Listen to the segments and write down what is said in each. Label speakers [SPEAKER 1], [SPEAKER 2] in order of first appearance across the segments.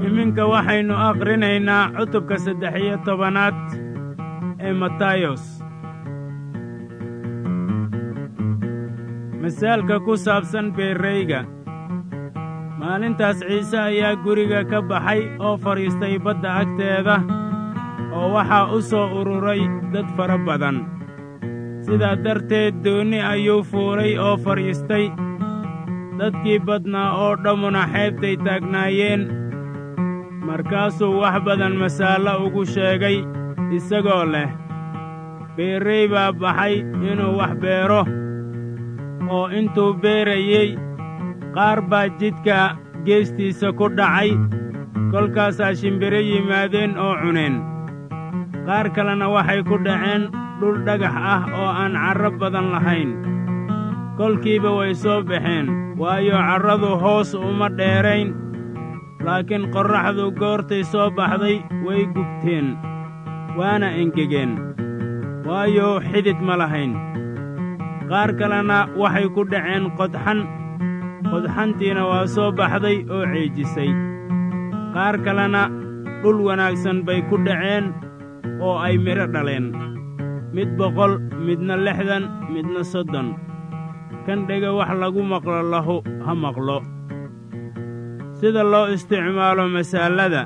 [SPEAKER 1] iminka waxaynu akhrinaynaa cutubka saddex iyo tobanaad ee matayos masaalka ku saabsan beerrayga maalintaas ciise ayaa guriga ka baxay oo fadhiistay badda agteeda oo waxaa u soo ururay dad fara badan sidaa darteed doonni ayuu fuulay oo fadhiistay dadkii badnaa oo dhammuna xeebtay taagnaayeen markaasuu wax badan masaallo ugu sheegay isagoo leh beerrey baa baxay inuu wax beero oo intuu beerayey qaar baa jidka geestiisa ku dhacay kolkaasaa shimbiro yimaadeen oo cuneen qaar kalena waxay ku dhaceen dhul dhagax ah oo aan carro badan lahayn kolkiiba way soo baxeen waayo carradu hoos uma dheerayn laakiin qorraxdu goortay soo baxday way gubteen waana engegeen waayo xidid ma lahayn qaar kalena waxay ku dhaceen qodxan qodxantiina waa soo baxday oo ceejisay qaar kalena dhul wanaagsan bay ku dhaceen oo ay midho dhaleen mid boqol midna lixdan midna soddon kan dhega wax lagu maqlo lahu ha maqlo sida loo isticmaalo masaalada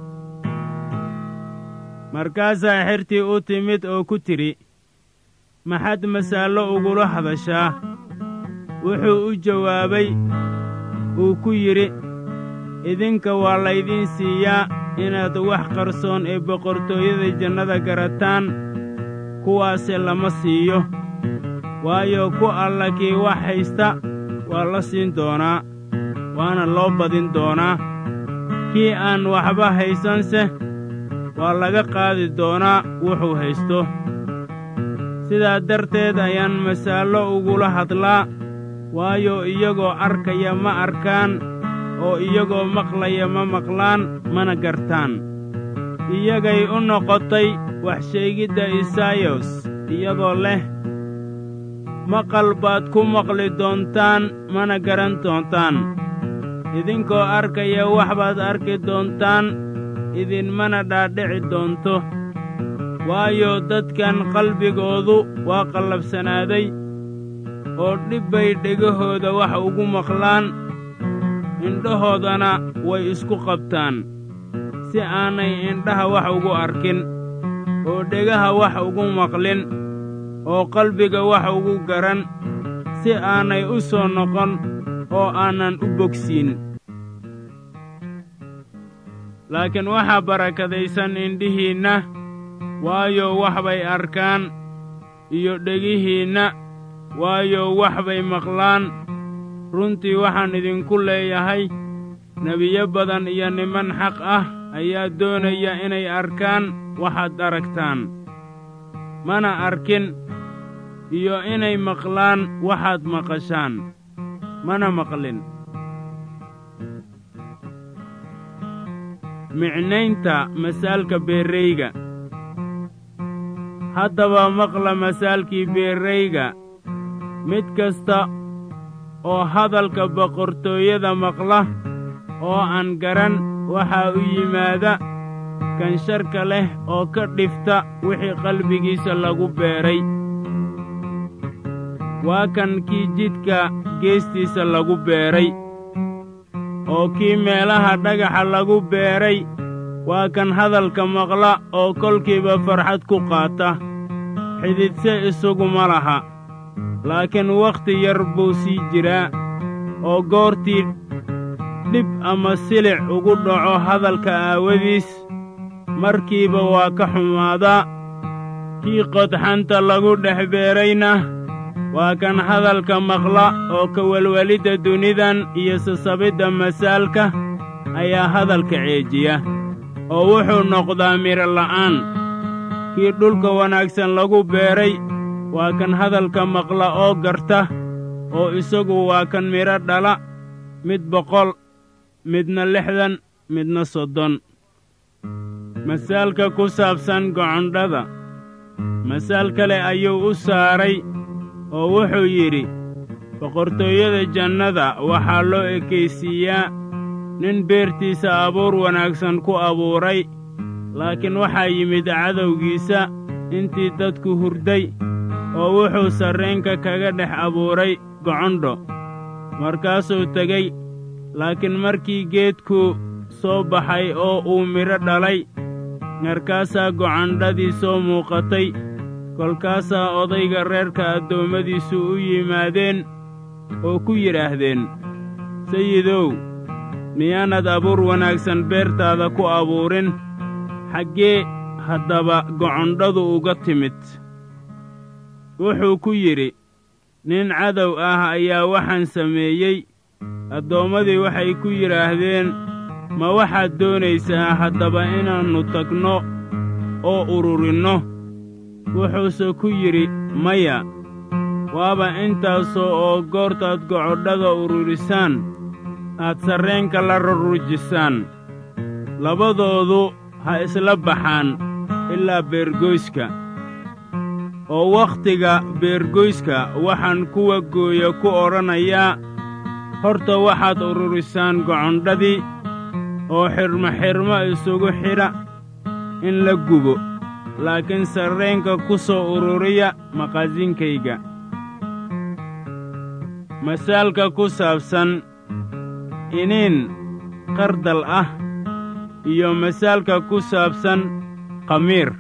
[SPEAKER 1] markaasaa xertii u timid oo ku tidhi maxaad masaallo ugula hadashaa wuxuu u jawaabay uu ku yidhi idinka waa laydiin siiyaa inaad wax qarsoon ee boqortooyada jannada garataan kuwaase lama siiyo waayo ku alla kii wax haysta waa la siin doonaa waana loo badin doonaa kii aan waxba haysanse waa laga qaadi doonaa wuxuu haysto sidaa darteed ayaan masaallo ugula hadlaa waayo iyagoo arkaya ma arkaan oo iyagoo maqlaya ma maqlaan mana gartaan iyagay u noqotay wax sheegidda isaayos iyadoo leh maqal baad ku maqli doontaan mana garan doontaan idinkoo arkaya wax baad arki doontaan idinmana dhaadhici doonto waayo dadkan qalbigoodu waa qallabsanaaday oo dhib bay dhegahooda wax ugu maqlaan indhahoodana way isku qabtaan si aanay indhaha wax ugu arkin oo dhegaha wax ugu maqlin oo qalbiga wax ugu garan si aanay u soo noqon oo aanan u bogsiin laakiin waxaa barakadaysan indhihiinna waayo wax bay arkaan iyo dhegihiinna waayo wax bay maqlaan runtii waxaan idinku leeyahay nebiyo badan iyo niman xaq ah ayaa doonaya inay arkaan waxaad aragtaan mana arkin iyo inay maqlaan waxaad maqashaan mana maqlin micnaynta masaalka beerrayga haddaba maqla masaalkii beerrayga mid kasta oo hadalka boqortooyada maqla oo aan garan waxaa u yimaada kan sharka leh oo ka dhifta wixii qalbigiisa lagu beeray waa kan kii jidka geestiisa lagu beeray oo kii meelaha dhagaxa lagu beeray waa kan hadalka maqla oo kolkiiba farxad ku qaata xididse isaguma laha laakiin wakhti yar buu sii jiraa oo goortii dhib ama silic ugu dhaco hadalka aawadiis markiiba waa ka xumaadaa kii qodxanta lagu dhex beerayna waa kan hadalka maqla oo ka welwelidda dunidan iyo sasabidda masaalka ayaa hadalka ceejiya oo wuxuu noqdaa midho la'aan kii dhulka wanaagsan lagu beeray waa kan hadalka maqla oo garta oo isagu waa kan midho dhala mid boqol midna lixdan midna soddon masaalka ku saabsan gocondhada masaal kale ayuu u saaray oo wuxuu yidhi boqortooyada jannada waxaa loo ekaysiiyaa nin beertiisa abuur wanaagsan ku abuuray laakiin waxaa yimid cadowgiisa intii dadku hurday oo wuxuu sarreenka kaga dhex abuuray gocondho markaasuu tegey laakiin markii geedku soo baxay oo uu midho dhalay markaasaa gocondhadii soo muuqatay kolkaasaa odayga reerka addoommadiisu u yimaadeen oo ku yidhaahdeen sayidow miyaanad abuur wanaagsan beertaada ku abuurin xaggee haddaba gocondhadu uga timid wuxuu ku yidhi nin cadow ah ayaa waxaan sameeyey addoommadii waxay ku yidhaahdeen ma waxaad doonaysaa haddaba inaannu tagno oo ururinno wuxuuse ku yidhi maya waaba intaasoo oo goortaad gocodhada ururisaan aad sarreenka la rarrujisaan labadoodu ha isla baxaan ilaa beergoyska oo wakhtiga beergoyska waxaan kuwa gooya ku odhanayaa horta waxaad ururisaan gocondhadii oo xidhmo-xidhmo isugu xidha in la gubo laakiin sarreenka ku soo ururiya maqasinkayga masaalka ku saabsan iniin qardal ah iyo masaalka ku saabsan khamiir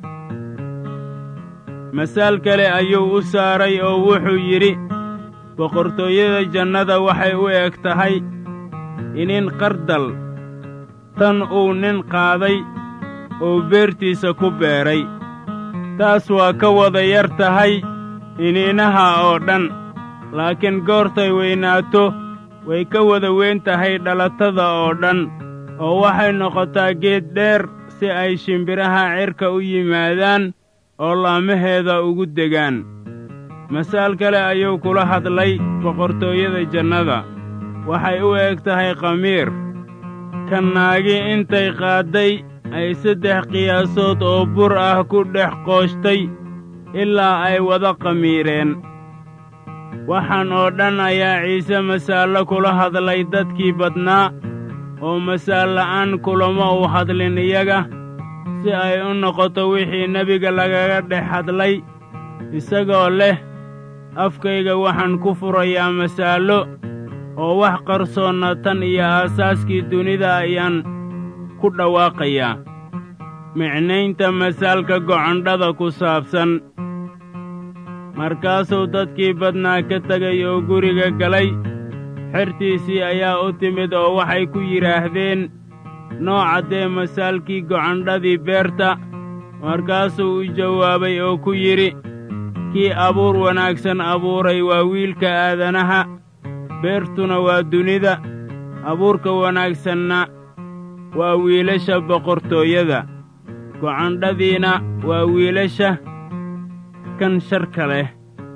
[SPEAKER 1] masaal kale ayuu u saaray oo wuxuu yidhi boqortooyada jannada waxay u eg tahay iniin qardal tan uu nin qaaday oo beertiisa ku beeray taas waa ka wada yar tahay iniinaha oo dhan laakiin goortay weynaato way ka wada weyn tahay dhalatada oo dhan oo waxay noqotaa geed dheer si ay shimbiraha cirka u yimaadaan oo laamaheeda ugu degaan masaal kale ayuu kula hadlay boqortooyada jannada waxay u eg tahay khamiir kan naagi intay qaadday ay saddex qiyaasood oo bur ah ku dhex qooshtay ilaa ay wada khamiireen waxaan oo dhan ayaa ciise masaallo kula hadlay dadkii badnaa oo masaal la'aan kulama uu hadlin iyaga si ay u noqoto wixii nebiga lagaga dhex hadlay isagoo leh afkayga waxaan ku furayaa masaallo oo wax qarsoonna tan iyo aasaaskii dunida ayaan ku dhawaaqayaa micnaynta masaalka gocondhada ku saabsan markaasuu dadkii badnaa ka tegay oo guriga galay xertiisii ayaa u timid oo waxay ku yidhaahdeen noo caddee masaalkii gocondhadii beerta markaasuu u jawaabay oo ku yidhi kii abuur wanaagsan abuuray waa wiilka aadanaha beertuna waa dunida abuurka wanaagsanna waa wiilasha boqortooyada gocondhadiina waa wiilasha kan sharka leh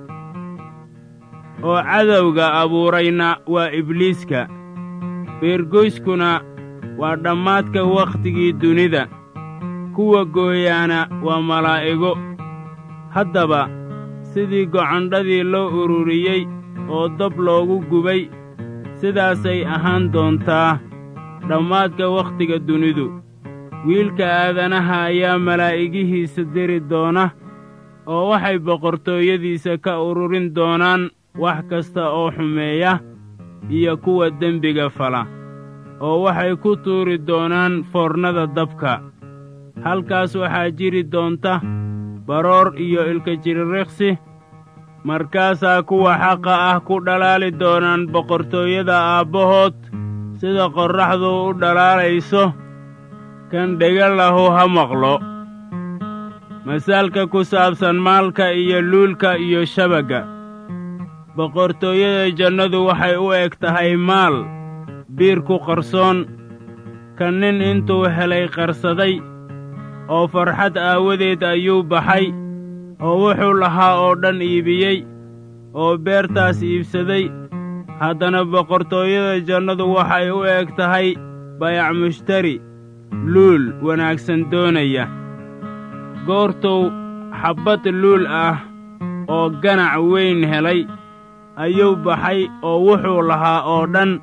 [SPEAKER 1] oo cadowga abuurayna waa ibliiska beergoyskuna waa dhammaadka wakhtigii dunida kuwa gooyaana waa malaa'igo haddaba sidii gocondhadii loo ururiyey oo dab loogu gubay sidaasay ahaan doontaa dhammaadka wakhtiga dunidu wiilka aadanaha ayaa malaa'igihiisa diri doona oo waxay boqortooyadiisa ka ururin doonaan wax kasta oo xumeeya iyo kuwa dembiga fala oo waxay ku tuuri doonaan foornada dabka halkaas waxaa jiri doonta baroor iyo ilkajirireqsi markaasaa kuwa xaqa ah ku dhalaali doonaan boqortooyada aabbahood sida qorraxdu u dhalaalayso kan dhega lahu ha maqlo masaalka ku saabsan maalka iyo luulka iyo shabagga boqortooyada jannadu waxay u eg tahay maal biir ku qarsoon ka nin intuu helay qarsaday oo farxad aawadeed ayuu baxay oo wuxuu lahaa oo dhan iibiyey oo beertaas iibsaday haddana boqortooyada jannadu waxay u eg tahay bayac mushtari luul wanaagsan doonaya goortuu xabbad luul ah oo ganac weyn helay ayuu baxay oo wuxuu lahaa oo dhan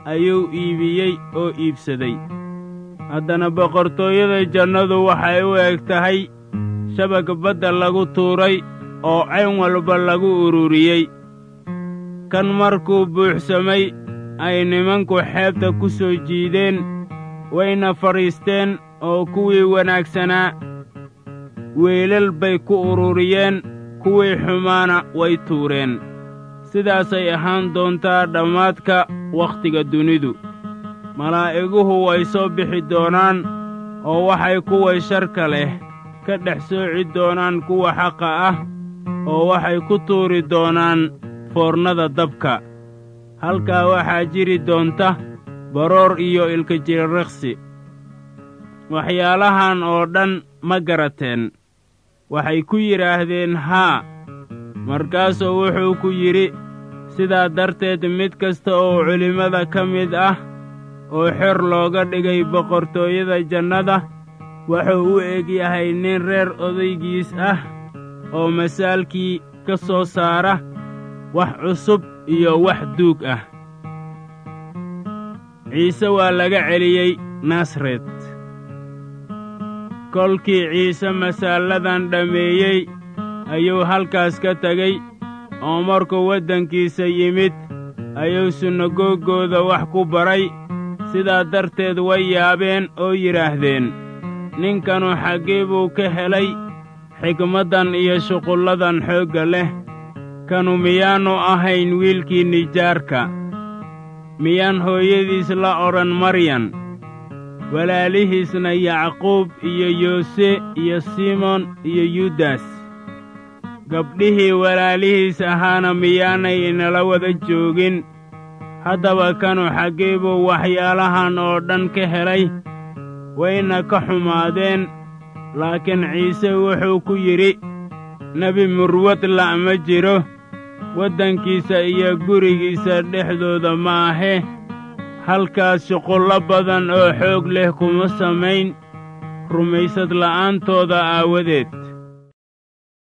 [SPEAKER 1] ayuu iibiyey oo iibsaday haddana boqortooyada jannadu waxay u eg tahay shabag badda lagu tuuray oo cayn walba lagu ururiyey kan markuu buuxsamay ay nimanku xeebta ku soo jiideen wayna fadhiisteen oo kuwii wanaagsanaa weelal bay ku ururiyeen kuwii xumaana way tuureen sidaasay ahaan doontaa dhammaadka wakhtiga dunidu malaa'iguhu way soo bixi doonaan oo waxay kuway sharka leh ka dhex sooci doonaan kuwa xaqa ah oo waxay ku tuuri doonaan foornada dabka halkaa waxaa jiri doonta baroor iyo ilkajiririqsi waxyaalahan oo dhan ma garateen waxay ku yidhaahdeen haa markaasuu wuxuu ku yidhi sidaa darteed mid kasta oo culimmada ka mid ah oo xor looga dhigay boqortooyada jannada wuxuu u eg yahay nin reer odaygiis ah oo masaalkii ka soo saara wax cusub iyo wax duug ah ciise waa laga celiyey nasaret kolkii ciise masaalladan dhammeeyey ayuu halkaas ka tegey oo markuu waddankiisa yimid ayuu sunagoogooda wax ku baray sidaa darteed way yaabeen oo yidhaahdeen ninkanu xaggee buu ka helay xigmaddan iyo shuqulladan xoogga leh kanu miyaannu ahayn wiilkii nijaarka miyaan hooyadiis la odhan maryan walaalihiisna yacquub iyo yoose iyo simon iyo yudas gabdhihii walaalihiis ahaana miyaanay inala wada joogin haddaba kanu xaggee buu waxyaalahan oo dhan ka helay wayna ka xumaadeen laakiin ciise wuxuu ku yidhi nebi murwad la' ma jiro waddankiisa iyo gurigiisa dhexdooda ma ahe halkaas shuqullo badan oo xoog leh kuma samayn rumaysad la'aantooda aawadeed